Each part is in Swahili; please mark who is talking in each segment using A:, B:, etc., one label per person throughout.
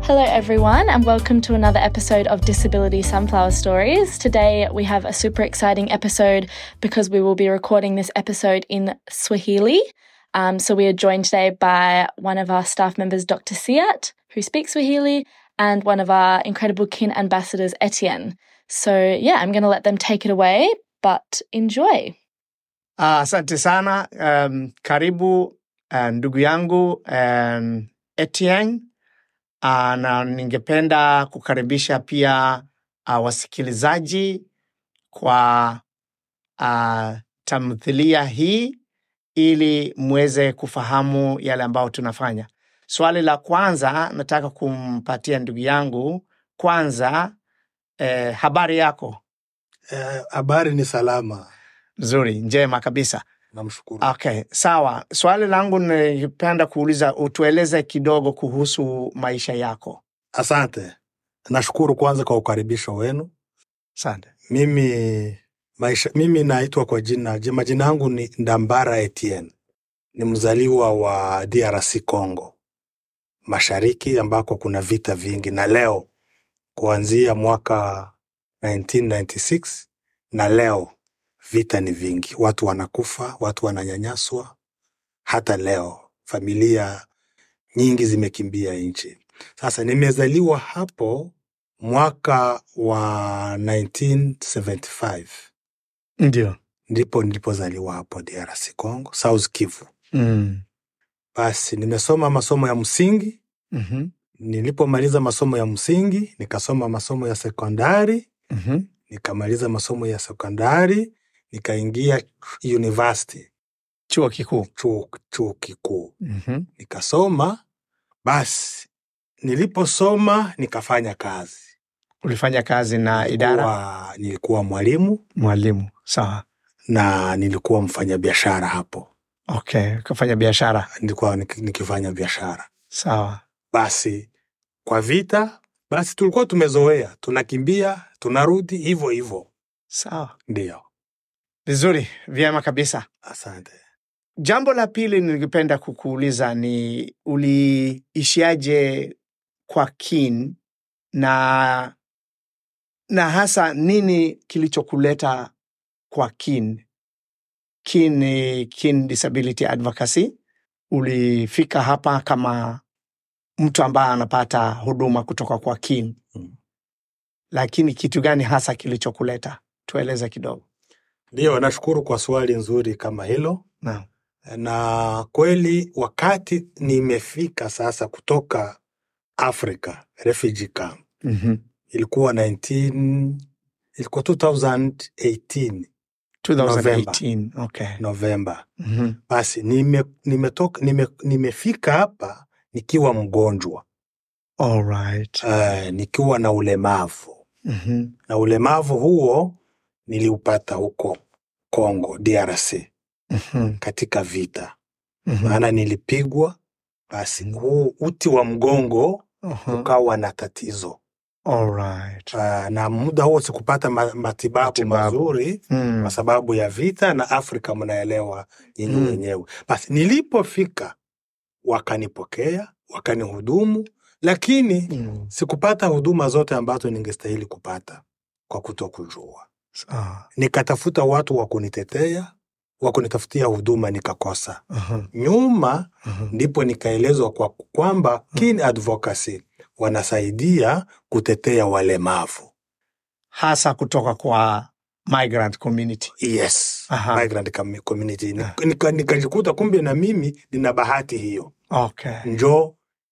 A: Hello, everyone, and welcome to another episode of Disability Sunflower Stories. Today, we have a super exciting episode because we will be recording this episode in Swahili. Um, so, we are joined today by one of our staff members, Dr. Siat, who speaks Swahili, and one of our incredible kin ambassadors, Etienne. So, yeah, I'm going to let them take it away, but enjoy.
B: Ah, Asante sana. Um, karibu uh, ndugu yangu um, Etienne. Uh, na ningependa kukaribisha pia uh, wasikilizaji kwa uh, tamthilia hii ili mweze kufahamu yale ambayo tunafanya. Swali la kwanza nataka kumpatia ndugu yangu kwanza, eh, habari yako?
C: Eh, Habari ni salama,
B: Nzuri, njema kabisa.
C: namshukuru.
B: Okay, sawa. Swali langu ningependa kuuliza, utueleze kidogo kuhusu maisha yako.
C: Asante, nashukuru kwanza kwa ukaribisho wenu.
B: Asante.
C: Mimi maisha, mimi naitwa kwa jina je- majina yangu ni Ndambara Etienne, ni mzaliwa wa DRC Congo mashariki ambako kuna vita vingi, na leo kuanzia mwaka 1996 na leo vita ni vingi, watu wanakufa, watu wananyanyaswa. Hata leo familia nyingi zimekimbia nchi. Sasa nimezaliwa hapo mwaka wa 1975
B: Ndio.
C: ndipo nilipozaliwa hapo DRC Congo, South Kivu.
B: Mm.
C: Basi nimesoma masomo ya msingi.
B: Mhm.
C: Nilipomaliza masomo ya msingi, nikasoma masomo ya sekondari,
B: Mhm.
C: nikamaliza masomo ya sekondari, nikaingia university,
B: Chuo kikuu.
C: chuo, chuo kikuu
B: Mhm.
C: nikasoma. Basi niliposoma nikafanya kazi
B: Ulifanya kazi na idara
C: Nilikuwa, nilikuwa mwalimu
B: mwalimu. Sawa.
C: na nilikuwa mfanyabiashara hapo,
B: Okay, ukafanya biashara.
C: nilikuwa nik- nikifanya biashara.
B: Sawa.
C: Basi kwa vita, basi tulikuwa tumezoea, tunakimbia tunarudi hivyo hivyo.
B: Sawa.
C: Ndio,
B: Vizuri, vyema kabisa.
C: asante.
B: Jambo la pili ningependa kukuuliza ni uliishiaje kwa kin na na hasa nini kilichokuleta kwa kin? Kin ni Kin Disability Advocacy. Ulifika hapa kama mtu ambaye anapata huduma kutoka kwa kin,
C: Mm.
B: lakini kitu gani hasa kilichokuleta? Tueleze kidogo.
C: Ndio, nashukuru kwa swali nzuri kama hilo.
B: Naam.
C: Na kweli wakati nimefika sasa kutoka Afrika refugee camp
B: Mhm.
C: ilikuwa 19 ilikuwa 2018
B: 2018. Okay.
C: Novemba.
B: Mhm.
C: Basi nime, nimetoka, nime, nimefika hapa nikiwa mgonjwa
B: All right.
C: uh, nikiwa na ulemavu
B: Mhm.
C: na ulemavu huo niliupata huko Congo DRC
B: Mhm.
C: katika vita,
B: Mhm.
C: maana nilipigwa. Basi huu uti wa mgongo
B: Mhm.
C: ukawa na tatizo
B: All right.
C: uh, na muda huo sikupata ma, matibabu,
B: Matibabu.
C: mazuri
B: Mm.
C: kwa sababu ya vita na Afrika mnaelewa nyinyi
B: Mm.
C: wenyewe. Basi nilipofika wakanipokea, wakanihudumu, lakini
B: Mm.
C: sikupata huduma zote ambazo ningestahili kupata kwa kutokujua.
B: Sawa.
C: Nikatafuta watu wa kunitetea, wa kunitafutia huduma, nikakosa.
B: Mhm.
C: Nyuma
B: Mhm.
C: ndipo nikaelezwa kwa kwamba Kin Advocacy wanasaidia kutetea walemavu.
B: hasa kutoka kwa migrant community.
C: Yes,
B: Aha.
C: migrant com- community.
B: Ah.
C: Nika- nika- Nikajikuta kumbe na mimi nina bahati hiyo.
B: Okay.
C: Njo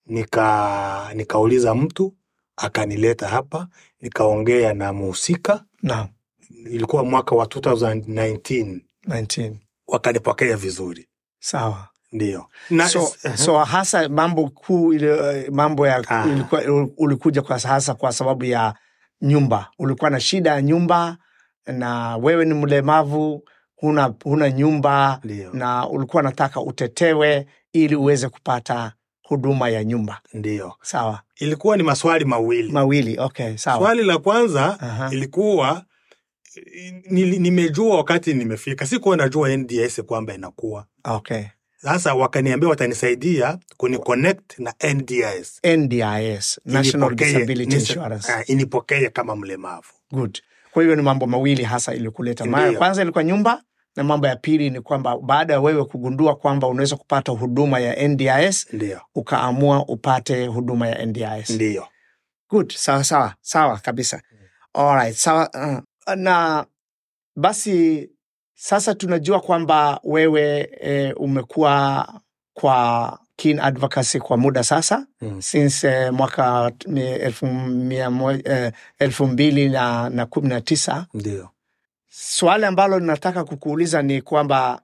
C: nika nikauliza mtu akanileta hapa, nikaongea na muhusika.
B: Naam.
C: Ilikuwa mwaka wa 2019
B: 19.
C: wakanipokea vizuri,
B: Sawa.
C: ndio na
B: So, so hasa mambo kuu ile mambo ya
C: Ah.
B: ilikuwa, ulikuja kwa hasa kwa sababu ya nyumba. Ulikuwa na shida ya nyumba na wewe ni mlemavu, huna, huna nyumba
C: ndio
B: na ulikuwa nataka utetewe ili uweze kupata huduma ya nyumba.
C: ndio
B: Sawa.
C: ilikuwa ni maswali mawili.
B: Mawili. Okay, sawa.
C: Swali la kwanza
B: Aha.
C: ilikuwa nili, nimejua wakati nimefika, sikuwa najua NDS kwamba inakuwa
B: Okay.
C: Sasa wakaniambia watanisaidia kuniconnect na NDIS
B: NDIS, National
C: Inipokee-
B: Disability
C: nisa-
B: Insurance.
C: ah, inipokee kama mlemavu.
B: Good. Kwa hivyo ni mambo mawili hasa ilikuleta. Mara ya
C: Ndiyo.
B: kwanza ilikuwa nyumba na mambo ya pili ni kwamba baada ya wewe kugundua kwamba unaweza kupata huduma ya NDIS
C: Ndio,
B: ukaamua upate huduma ya NDIS.
C: ndio.
B: Good. Sawa sawa sawa kabisa. Alright, sawa. Uh, na basi sasa tunajua kwamba wewe e, umekuwa kwa Keen Advocacy kwa muda sasa
C: Mm.
B: since eh, mwaka mi- elfu, mia mo- eh, elfu mbili na, na kumi na tisa.
C: Ndio.
B: Swali ambalo ninataka kukuuliza ni kwamba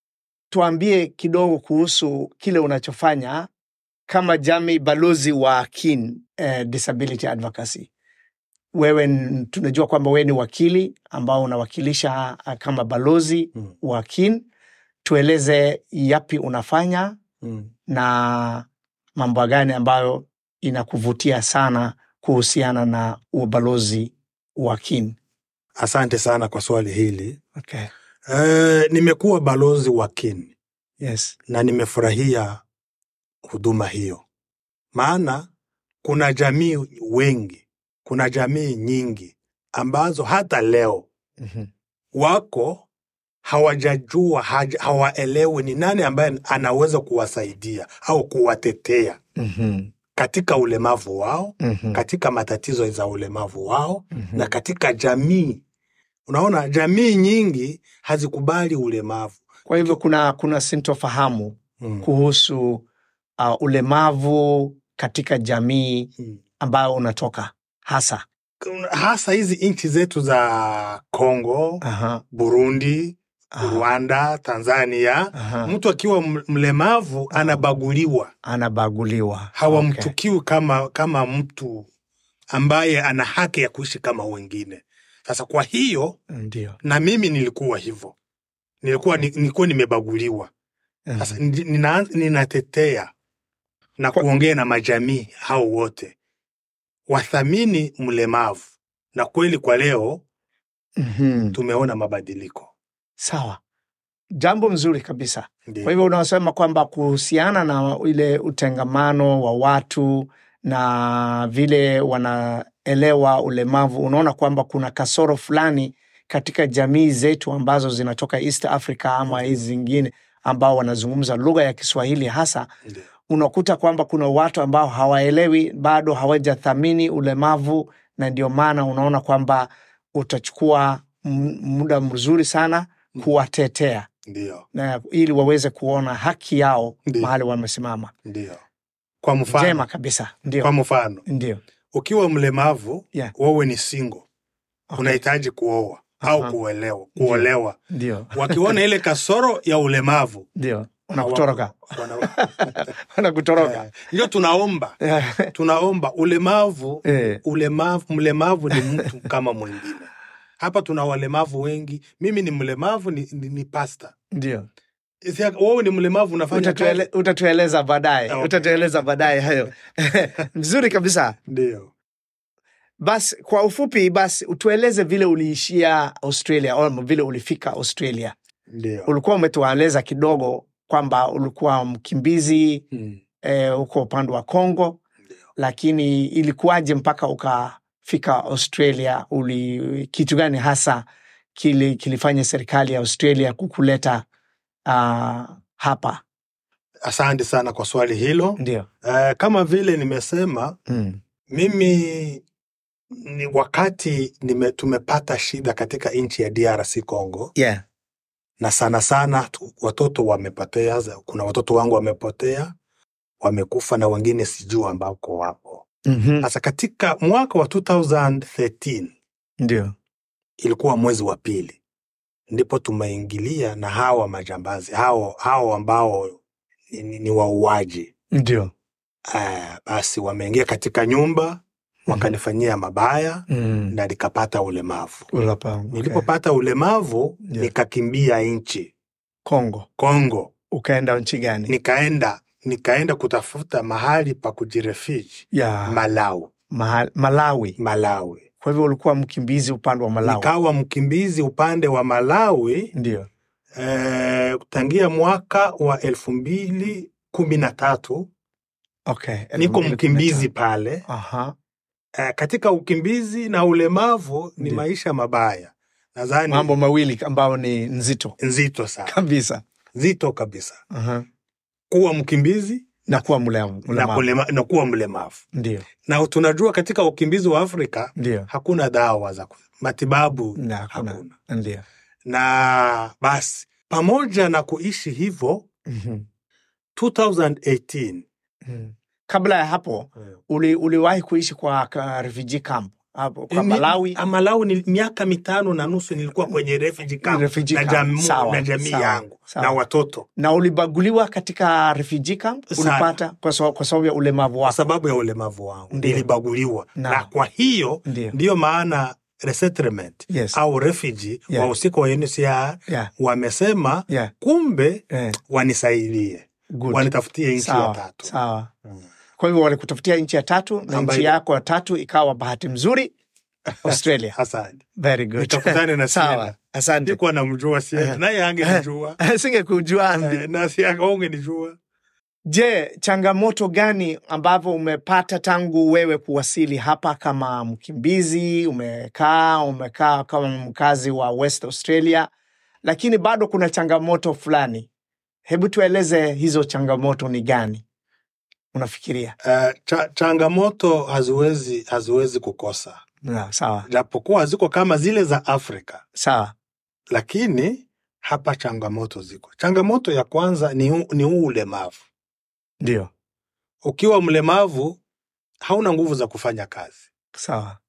B: tuambie kidogo kuhusu kile unachofanya kama jamii balozi wa Keen eh, Disability Advocacy. Wewe n- tunajua kwamba wewe ni wakili ambao unawakilisha ah, kama balozi
C: Mm.
B: wa Keen. Tueleze yapi unafanya
C: Mm.
B: na mambo gani ambayo inakuvutia sana kuhusiana na ubalozi wa Keen.
C: Asante sana kwa swali hili.
B: Okay.
C: Eh, nimekuwa balozi wa Kin
B: Yes.
C: na nimefurahia huduma hiyo, maana kuna jamii wengi, kuna jamii nyingi ambazo hata leo
B: Mhm.
C: wako hawajajua, haja- hawaelewi ni nani ambaye anaweza kuwasaidia au kuwatetea
B: Mhm.
C: katika ulemavu wao,
B: Mhm.
C: katika matatizo za ulemavu wao
B: Mhm.
C: na katika jamii. Unaona, jamii nyingi hazikubali ulemavu.
B: Kwa hivyo kuna, kuna sintofahamu
C: Mm.
B: kuhusu uh, ulemavu katika jamii
C: Mm.
B: ambayo unatoka hasa.
C: Kuna- hasa hizi nchi zetu za Kongo,
B: Aha.
C: Burundi,
B: Aha.
C: Rwanda, Tanzania,
B: Aha.
C: mtu akiwa m- mlemavu anabaguliwa,
B: Anabaguliwa.
C: hawamchukiwi kama, kama mtu ambaye ana haki ya kuishi kama wengine. Sasa kwa hiyo
B: Okay. Ndio.
C: na mimi nilikuwa hivyo, nilikuwa, ni- nilikuwa nimebaguliwa. Sasa
B: Mhm.
C: ndi- nina, ninatetea na
B: Kwa-
C: kuongea na majamii hao wote wathamini mlemavu, na kweli kwa leo
B: Mhm.
C: tumeona mabadiliko.
B: Sawa, jambo mzuri kabisa.
C: Ndiyo.
B: Kwa hivyo unasema kwamba kuhusiana na ile utengamano wa watu na vile wanaelewa ulemavu, unaona kwamba kuna kasoro fulani katika jamii zetu ambazo zinatoka East Africa ama hizi zingine ambao wanazungumza lugha ya Kiswahili hasa,
C: Ndiyo.
B: unakuta kwamba kuna watu ambao hawaelewi bado, hawajathamini ulemavu, na ndio maana unaona kwamba utachukua m- muda mzuri sana kuwatetea
C: Ndiyo.
B: na ili waweze kuona haki yao
C: Ndiyo.
B: mahali wamesimama.
C: Ndiyo. Kwa mfano,
B: Njema kabisa,
C: kwa
B: ndio
C: mfano
B: ndio.
C: ukiwa mlemavu
B: Yeah.
C: wewe ni single
B: Okay.
C: unahitaji kuoa au
B: Aha.
C: kuolewa,
B: Ndiyo.
C: kuolewa.
B: Ndio,
C: Wakiona ile kasoro ya ulemavu
B: ndio, wanakutoroka
C: wana-
B: wanakutoroka.
C: Eh, ndio tunaomba tunaomba ulemavu
B: Eh,
C: ulemavu mlemavu ni mtu kama mwingine hapa tuna walemavu wengi mimi ni mlemavu ni, ni, ni pasta
B: Ndio,
C: Isi- wewe ni mlemavu unafanya
B: Utatuele,
C: kazi
B: utatueleza baadaye,
C: Okay.
B: utatueleza baadaye hayo. Vizuri kabisa.
C: ndio
B: Basi kwa ufupi, basi utueleze vile uliishia Australia au vile ulifika Australia.
C: ndio
B: Ulikuwa umetueleza kidogo kwamba ulikuwa mkimbizi
C: Mm.
B: eh, huko upande wa Congo,
C: Ndio.
B: lakini ilikuwaje mpaka ukafika Australia? Uli, kitu gani hasa kili, kilifanya serikali ya Australia kukuleta uh, hapa?
C: asante sana kwa swali hilo
B: Ndio.
C: uh, kama vile nimesema
B: Mm.
C: mimi ni wakati nime, tumepata shida katika nchi ya DRC Congo
B: Yeah.
C: na sana sana tu, watoto wamepotea. za- Kuna watoto wangu wamepotea, wamekufa na wengine sijui ambako wapo.
B: Mm-hmm.
C: Sasa katika mwaka wa 2013
B: Ndio.
C: ilikuwa mwezi wa pili, ndipo tumeingilia na hawa majambazi hao, hao ambao ni, ni, ni wauaji
B: Ndio.
C: uh, basi wameingia katika nyumba wakanifanyia mabaya
B: Mm.
C: na nikapata ulemavu.
B: Ulapa, okay.
C: Nilipopata ulemavu
B: Yeah.
C: nikakimbia nchi
B: Kongo.
C: Kongo,
B: Ukaenda nchi gani?
C: nikaenda nikaenda kutafuta mahali pa kujirefuge
B: ya
C: Malawi,
B: Mahal, Malawi.
C: Malawi.
B: Kwa hivyo ulikuwa mkimbizi upande wa Malawi.
C: Nikawa mkimbizi upande wa Malawi.
B: Ndio.
C: eh, tangia mwaka wa elfu mbili kumi na tatu
B: Okay.
C: niko
B: 2015.
C: mkimbizi pale.
B: Aha.
C: Eh, katika ukimbizi na ulemavu ni
B: Ndiyo.
C: maisha mabaya, nadhani
B: Mambo mawili ambayo ni nzito
C: nzito sana,
B: kabisa.
C: nzito kabisa,
B: Aha.
C: kuwa mkimbizi
B: Na kuwa mlemavu.
C: na,
B: mlemavu.
C: kulema, na kuwa mlemavu.
B: Ndio.
C: Na tunajua katika ukimbizi wa Afrika
B: Ndio.
C: hakuna dawa za ku- matibabu
B: Na hakuna.
C: hakuna.
B: Ndio.
C: Na basi pamoja na kuishi hivyo
B: Mhm.
C: 2018
B: Mhm. Kabla ya hapo uli, uliwahi kuishi kwa ka refugee camp hapo kwa
C: Ni-
B: Malawi.
C: ah, Malawi ni miaka mitano na nusu nilikuwa kwenye refugee camp
B: Refugee
C: na,
B: camp.
C: jamu,
B: Sawa,
C: na jamii
B: sawa,
C: yangu
B: sawa.
C: na watoto
B: Na ulibaguliwa katika refugee camp
C: Sana.
B: ulipata kwa sababu, kwa sababu ya ulemavu
C: kwa
B: wako.
C: sababu ya ulemavu wangu
B: Ndiyo.
C: nilibaguliwa
B: Na.
C: na kwa hiyo
B: Ndio.
C: ndiyo maana resettlement
B: Yes.
C: au refugee
B: Yeah.
C: wahusika wa UNHCR
B: Yeah.
C: wamesema
B: Yeah.
C: kumbe
B: Eh,
C: wanisaidie
B: good.
C: wanitafutie nchi ya
B: Sawa.
C: tatu
B: Sawa.
C: Mm.
B: Kwa hivyo walikutafutia nchi ya tatu na
C: Ambayo-
B: nchi yako ya tatu ikawa bahati mzuri Australia.
C: Asante.
B: Very good.
C: Nitakutane na
B: Sawa.
C: Siena.
B: Asante.
C: Sikuwa namjua Siena,
B: Eh.
C: naye angenijua
B: Singekujua.
C: Eh, na si aungenijua.
B: Je, changamoto gani ambavyo umepata tangu wewe kuwasili hapa kama mkimbizi? Umekaa umekaa kama mkazi wa West Australia, lakini bado kuna changamoto fulani. Hebu tueleze hizo changamoto ni gani unafikiria?
C: Eh, cha, changamoto haziwezi haziwezi kukosa,
B: Na, sawa
C: japokuwa haziko kama zile za Afrika,
B: sawa,
C: lakini hapa changamoto ziko. Changamoto ya kwanza ni huu ni huu ulemavu.
B: ndio
C: Ukiwa mlemavu hauna nguvu za kufanya kazi,
B: sawa.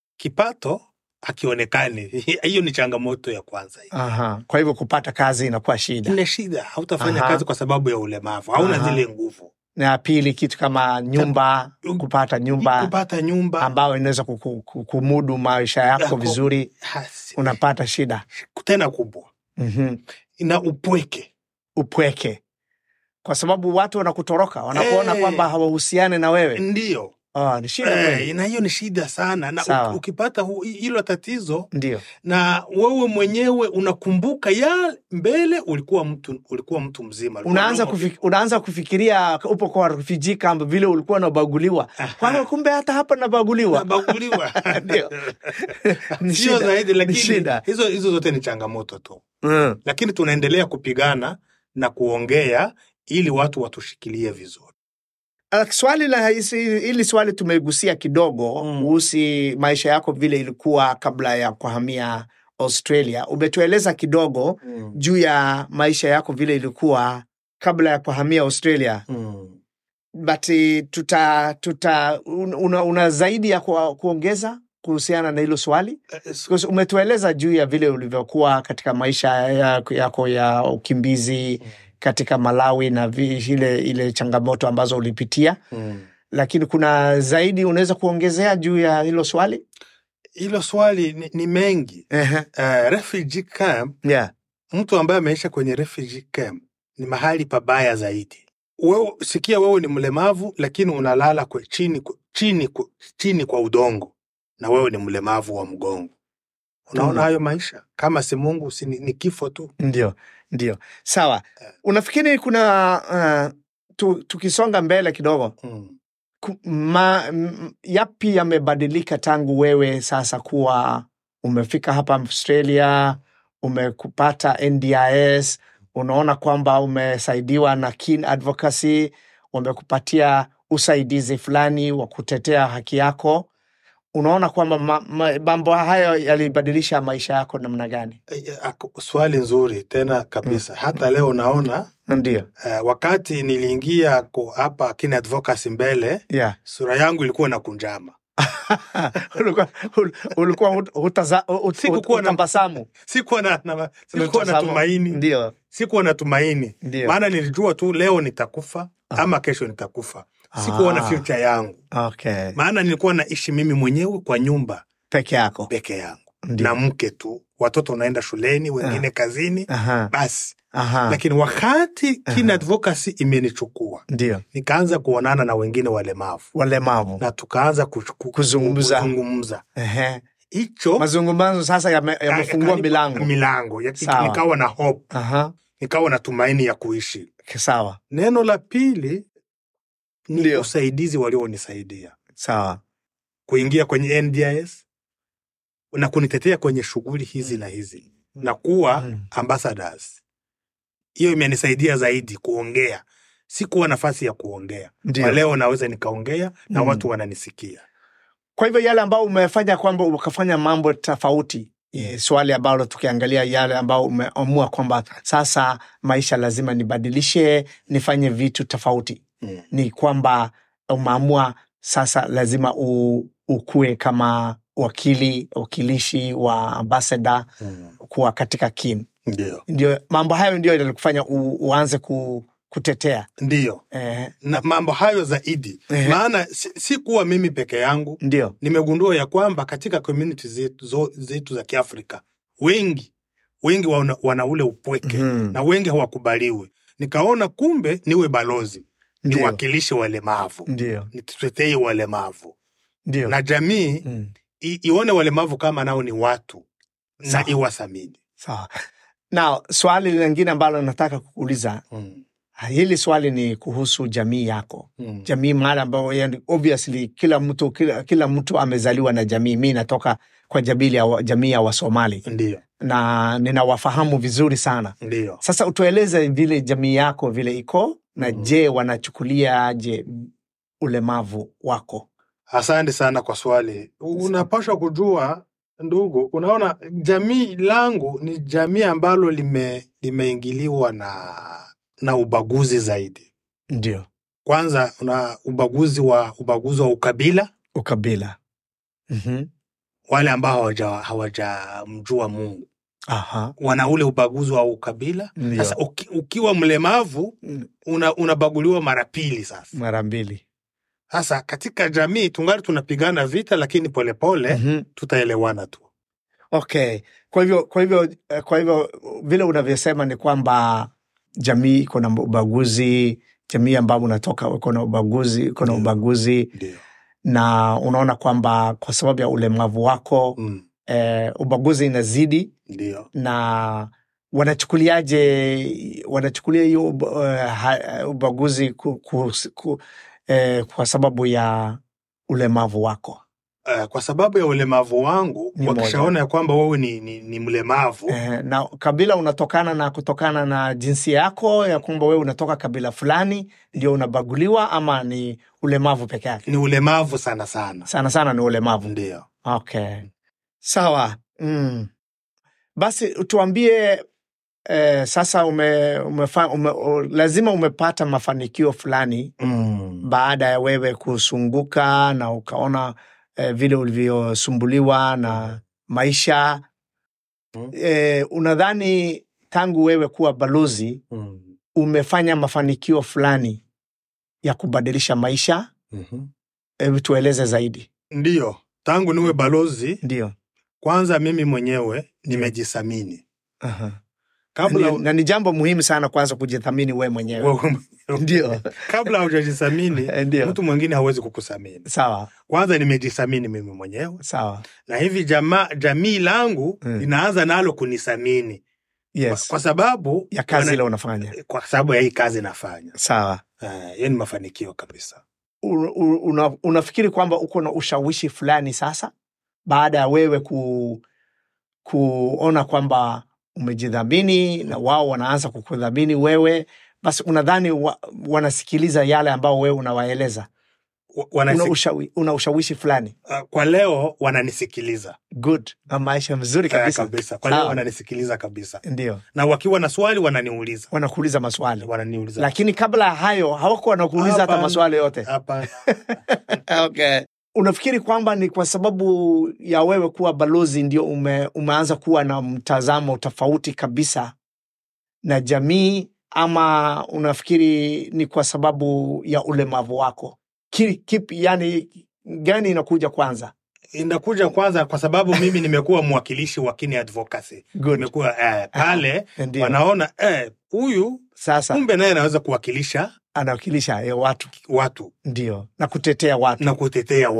C: kipato hakionekani. Hiyo ni changamoto ya kwanza. hiyo.
B: Aha. Kwa hivyo kupata kazi inakuwa shida,
C: Ile shida, hautafanya
B: Aha.
C: kazi kwa sababu ya ulemavu, hauna
B: Aha.
C: zile nguvu.
B: na pili kitu kama nyumba, kupata nyumba
C: kupata nyumba
B: ambayo inaweza kuku- ku- kumudu maisha yako
C: Yako.
B: vizuri,
C: hasi-
B: unapata shida.
C: tena kubwa
B: mm
C: na upweke
B: upweke kwa sababu watu wanakutoroka wanakuona
C: Eh.
B: kwamba hawahusiani na wewe
C: ndio
B: oh, ni shida
C: eh,
B: kweli
C: na hiyo ni shida sana na
B: Sawa.
C: u- ukipata hu- hilo tatizo
B: ndio
C: na wewe mwenyewe unakumbuka ya mbele ulikuwa mtu ulikuwa mtu mzima ulikuwa
B: unaanza,
C: normal.
B: kufik, unaanza kufikiria upo kwa refugee camp vile ulikuwa unabaguliwa
C: Aha.
B: kwamba kumbe hata hapa nabaguliwa
C: Unabaguliwa.
B: Ndio. Ni
C: sio
B: shida,
C: zaidi
B: ni
C: lakini
B: shida.
C: hizo hizo zote ni changamoto tu
B: mm.
C: lakini tunaendelea kupigana na kuongea ili watu watushikilie vizuri
B: Uh, swali la hisi- hili swali tumegusia kidogo
C: Mm.
B: kuhusu maisha yako vile ilikuwa kabla ya kuhamia Australia. Umetueleza kidogo juu ya maisha yako vile ilikuwa kabla ya kuhamia Australia,
C: Mm.
B: but eh, tuta, tuta un- una, una zaidi ya ku, kuongeza kuhusiana na hilo swali?
C: Eh, s-
B: Because umetueleza juu ya vile ulivyokuwa katika maisha yako, yako ya ukimbizi katika Malawi na vi, ile, ile changamoto ambazo ulipitia
C: mm.
B: lakini kuna zaidi unaweza kuongezea juu ya hilo swali?
C: hilo swali ni, ni mengi
B: Ehe.
C: uh, refugee camp
B: Yeah.
C: mtu ambaye ameisha kwenye refugee camp ni mahali pabaya zaidi. Wewe, sikia wewe ni mlemavu lakini unalala kwe, chini, kwe- chini, kwe, chini kwa udongo na wewe ni mlemavu wa mgongo. Unaona
B: Mm.
C: hayo maisha kama si Mungu si ni, ni kifo tu.
B: Ndio, ndio. Sawa. Unafikiri kuna uh, tu, tukisonga mbele kidogo
C: Mm.
B: ku- ma, m, yapi yamebadilika tangu wewe sasa kuwa umefika hapa Australia, umekupata NDIS, unaona kwamba umesaidiwa na Kin Advocacy, wamekupatia usaidizi fulani wa kutetea haki yako. Unaona kwamba ma- ma- mambo hayo yalibadilisha maisha yako namna gani?
C: Eh, eh, ako- Swali nzuri tena kabisa. Hata leo naona
B: Ndio,
C: uh, wakati niliingia ku- hapa Kin Advocacy mbele,
B: yeah.
C: sura yangu ilikuwa na kunjama.
B: ulikuwa ul- ulikuwa hut- hutaza- hut-
C: Sikukuwa na-
B: hutabasamu.
C: Sikuwa na, na, sikuwa na
B: Mtazamu.
C: tumaini
B: Ndio,
C: sikuwa na tumaini
B: ndio.
C: maana nilijua tu leo nitakufa ama kesho nitakufa sikuwa na
B: Ah.
C: future yangu
B: Okay.
C: maana nilikuwa naishi mimi mwenyewe kwa nyumba
B: Peke yako.
C: peke yangu
B: Ndio.
C: na mke tu watoto wanaenda shuleni wengine kazini
B: Aha.
C: basi
B: Aha.
C: lakini wakati kin advocacy imenichukua
B: Ndio.
C: nikaanza kuonana na wengine walemavu
B: Walemavu.
C: na tukaanza kuchu- ku-
B: Kuzungumza.
C: kuzungumza
B: Ehe.
C: hicho
B: mazungumzo sasa yame- yamefungua
C: yakanipa
B: milango
C: milango Ya-
B: Sawa.
C: nikawa na hope
B: Aha,
C: nikawa na tumaini ya kuishi
B: sawa
C: neno la pili ni
B: Ndio.
C: usaidizi walionisaidia
B: sawa
C: kuingia kwenye NDIS na kunitetea kwenye shughuli hizi na hizi na kuwa
B: Mm.
C: ambassadors. Hiyo imenisaidia zaidi kuongea, sikuwa nafasi ya kuongea. Kwa
B: ndio
C: leo naweza nikaongea na
B: Mm.
C: watu wananisikia.
B: kwa hivyo yale ambao umefanya kwamba ukafanya mambo tofauti eh, swali ambalo tukiangalia yale ambao umeamua kwamba sasa maisha lazima nibadilishe nifanye vitu tofauti
C: Mm.
B: ni kwamba umeamua sasa lazima u, ukue kama wakili wakilishi wa ambasada
C: Mm.
B: kuwa katika kin
C: Ndio,
B: ndio mambo hayo ndio yalikufanya u, uanze ku, kutetea
C: ndio
B: eh,
C: na mambo hayo zaidi,
B: Ehe.
C: maana si, si kuwa mimi peke yangu.
B: ndio
C: Nimegundua ya kwamba katika community zetu, zo- zetu za Kiafrika wengi wengi wana, wana ule upweke
B: Mhm.
C: na wengi hawakubaliwi. Nikaona kumbe niwe balozi,
B: Ndio.
C: niwakilishe walemavu,
B: ndio
C: nitetee walemavu
B: ndio
C: na jamii
B: Mm.
C: i, ione walemavu kama nao ni watu
B: Sawa.
C: na iwathamini.
B: sawa na swali lingine ambalo nataka kukuuliza
C: Mm.
B: hili swali ni kuhusu jamii yako
C: Mm.
B: jamii mahali ambayo yani, obviously kila mtu kila, kila mtu amezaliwa na jamii mi natoka kwa jamii ya, jamii ya wasomali
C: Ndio,
B: na ninawafahamu vizuri sana
C: ndio.
B: sasa utueleze vile jamii yako vile iko na
C: Mhm.
B: je wanachukuliaje ulemavu wako
C: Asante sana kwa swali. Unapaswa kujua ndugu, unaona jamii langu ni jamii ambalo lime limeingiliwa na na ubaguzi zaidi.
B: ndio
C: Kwanza una ubaguzi wa ubaguzi wa ukabila,
B: ukabila mm-hmm.
C: wale ambao hawaja hawajamjua Mungu
B: aha
C: wana ule ubaguzi wa ukabila.
B: Ndio.
C: Sasa uki, ukiwa mlemavu
B: Mm,
C: una, unabaguliwa mara pili. Sasa
B: mara mbili
C: sasa katika jamii tungali tunapigana vita, lakini polepole
B: mm-hmm.
C: tutaelewana tu.
B: okay kwa hivyo kwa hivyo eh, kwa hivyo vile unavyosema ni kwamba jamii iko na ubaguzi jamii ambao unatoka iko na ubaguzi iko na
C: Ndio.
B: ubaguzi
C: Ndio.
B: na unaona kwamba kwa sababu ya ulemavu wako
C: Mm.
B: eh, ubaguzi inazidi
C: Ndio.
B: na wanachukuliaje wanachukulia hiyo uh, ha- ubaguzi ku, ku, ku, eh, kwa sababu ya ulemavu wako
C: Uh, kwa sababu ya ulemavu wangu
B: Ni
C: wakishaona ya kwamba wewe ni, ni, ni mlemavu
B: eh, na kabila unatokana na kutokana na jinsia yako ya kwamba wewe unatoka kabila fulani ndio unabaguliwa ama ni ulemavu peke yake
C: ni ulemavu sana sana.
B: sana sana ni ulemavu
C: Ndio.
B: okay sawa mm. basi tuambie eh, sasa ume, umefa, ume, u, lazima umepata mafanikio fulani
C: Mm.
B: baada ya wewe kusunguka na ukaona eh, vile ulivyosumbuliwa na maisha
C: Mm.
B: eh, unadhani tangu wewe kuwa balozi
C: Mm.
B: umefanya mafanikio fulani ya kubadilisha maisha
C: Mhm.
B: hebu tueleze zaidi
C: Ndio, tangu niwe balozi,
B: ndio
C: kwanza mimi mwenyewe nimejithamini
B: Aha.
C: kabla
B: Ni- na ni jambo muhimu sana kwanza kujithamini wewe mwenyewe
C: wewe-
B: ndio
C: kabla hujajithamini
B: ndio
C: mtu mwingine hawezi kukuthamini.
B: sawa
C: Kwanza nimejithamini mimi mwenyewe,
B: sawa
C: na hivi jama, jamii langu
B: Mm.
C: linaanza nalo kunithamini
B: yes
C: kwa sababu
B: ya kazi
C: wana-
B: ile unafanya
C: kwa sababu ya hii kazi nafanya.
B: sawa
C: Eh, Hiyo ni mafanikio kabisa.
B: U- u- una, unafikiri kwamba uko na ushawishi fulani sasa baada ya wewe ku, kuona kwamba umejidhamini na wao wanaanza kukudhamini wewe basi unadhani wa, wanasikiliza yale ambao wewe unawaeleza
C: Wa-
B: una,
C: wanasi-
B: ushawi, una ushawishi fulani
C: uh, kwa leo wananisikiliza
B: good na maisha mzuri
C: Eh,
B: kabisa
C: kabisa. Kwa leo
B: Sawa.
C: wananisikiliza kabisa,
B: ndio
C: na wakiwa na swali wananiuliza,
B: wanakuuliza maswali
C: wananiuliza
B: lakini kabla ya hayo hawakuwa wanakuuliza hata
C: Hapana.
B: maswali yote
C: hapa
B: okay. unafikiri kwamba ni kwa sababu ya wewe kuwa balozi ndio ume, umeanza kuwa na mtazamo tofauti kabisa na jamii ama unafikiri ni kwa sababu ya ulemavu wako Ki- kipi yani gani inakuja kwanza
C: inakuja kwanza kwa sababu mimi nimekuwa mwakilishi wa kini advocacy
B: Good.
C: nimekuwa eh, pale
B: Ndio.
C: wanaona eh, huyu
B: sasa
C: kumbe naye anaweza kuwakilisha
B: anawakilisha eh, watu
C: watu
B: ndio na kutetea watu
C: na kutetea watu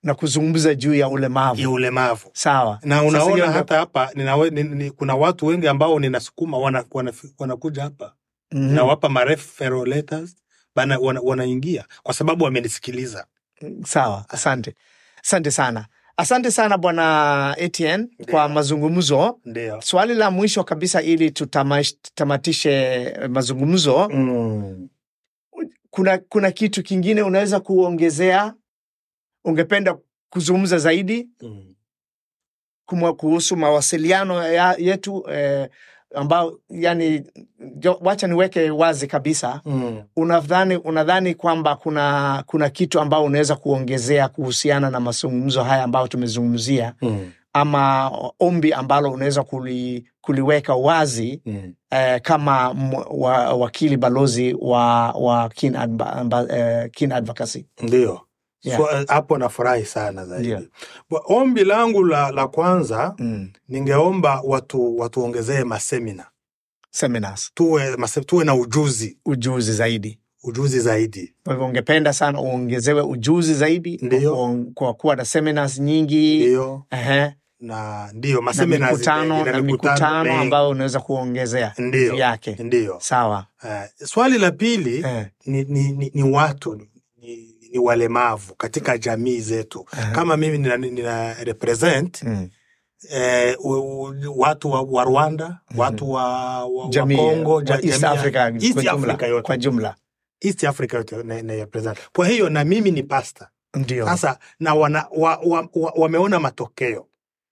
B: na kuzungumza juu ya ulemavu
C: ya ulemavu
B: sawa
C: na
B: Sasa
C: unaona
B: hiyo ndo-
C: hata hapa ninawe, ni, ni, kuna watu wengi ambao ninasukuma wana, wana, wanakuja hapa
B: Mhm.
C: nawapa mareferral letters bana wana, wanaingia kwa sababu wamenisikiliza
B: sawa asante asante sana asante sana bwana Etienne kwa mazungumzo
C: ndio
B: swali la mwisho kabisa ili tutamash- tutamatishe mazungumzo
C: mm.
B: kuna, kuna kitu kingine unaweza kuongezea ungependa kuzungumza zaidi
C: Mm.
B: kumwa kuhusu mawasiliano ya, yetu eh, ambao yani jo, wacha niweke wazi kabisa
C: Mm.
B: unadhani unadhani kwamba kuna kuna kitu ambao unaweza kuongezea kuhusiana na mazungumzo haya ambayo tumezungumzia
C: Mm.
B: ama ombi ambalo unaweza kuli, kuliweka wazi
C: Mm.
B: eh, kama m- wa, wakili balozi wa, wa kin, adva, amba, eh, kin advocacy
C: ndio
B: Yeah.
C: So, eh, hapo nafurahi sana zaidi
B: Ndio.
C: Wa- ombi langu la, la kwanza
B: mm.
C: ningeomba watu watuongezee masemina
B: seminars
C: tuwe, mase, tuwe na ujuzi
B: ujuzi zaidi
C: ujuzi zaidi
B: kwa hivyo ungependa sana uongezewe ujuzi zaidi
C: Ndiyo.
B: kwa, kwa kuwa na seminars nyingi
C: ndio
B: Ehe,
C: na ndio
B: na
C: masemina
B: mikutano
C: zile-
B: na mikutano
C: mengi.
B: ambayo unaweza kuongezea
C: Ndio.
B: juu yake
C: ndio
B: sawa
C: uh, swali la pili
B: eh,
C: ni, ni, ni, ni watu ni, ni, ni walemavu katika jamii zetu
B: Aha.
C: kama mimi nina, nina represent
B: mm.
C: eh, u, u, watu wa, wa Rwanda watu wa, wa,
B: jamii
C: wa Congo
B: wa
C: ja-
B: East
C: jamii ya-
B: Africa
C: East
B: kwa jumla,
C: Africa yote
B: kwa jumla
C: East Africa yote na, na represent. Kwa hiyo na mimi ni pasta
B: ndio
C: sasa na wana, wa, wa, wa, wameona matokeo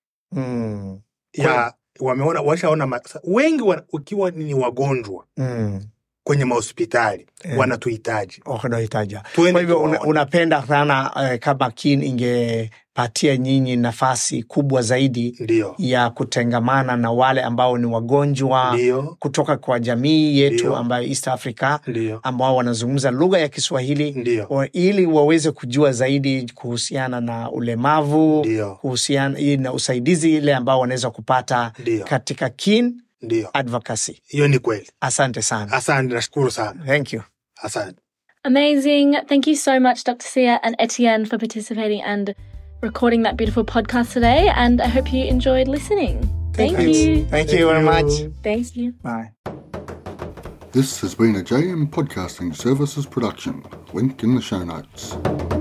B: mm.
C: ya wameona washaona ma, wengi wa, ukiwa ni wagonjwa
B: mm.
C: kwenye mahospitali
B: Eh.
C: wanatuhitaji
B: unahitaja
C: Tuende
B: kwa hivyo una,
C: tuwaone.
B: unapenda sana eh, kama kin ingepatia nyinyi nafasi kubwa zaidi
C: ndio
B: ya kutengamana na wale ambao ni wagonjwa
C: ndio
B: kutoka kwa jamii yetu
C: Ndio.
B: ambayo East Africa
C: ndio
B: ambao wanazungumza lugha ya Kiswahili
C: ndio
B: wa- ili waweze kujua zaidi kuhusiana na ulemavu
C: ndio
B: kuhusiana hii na usaidizi ile ambao wanaweza kupata
C: ndio
B: katika kin
C: ndio
B: advocacy.
C: hiyo ni kweli
B: Asante sana.
C: asante nashukuru sana
B: Thank you.
C: asante
A: Amazing. Thank you so much, Dr. Sia and Etienne, for participating and recording that beautiful podcast today. And I hope you enjoyed listening. Thank
B: Thanks.
A: you.
B: Thank you very much.
A: Thank you.
B: Bye.
D: This has been a JM Podcasting Services production. Link in the show notes.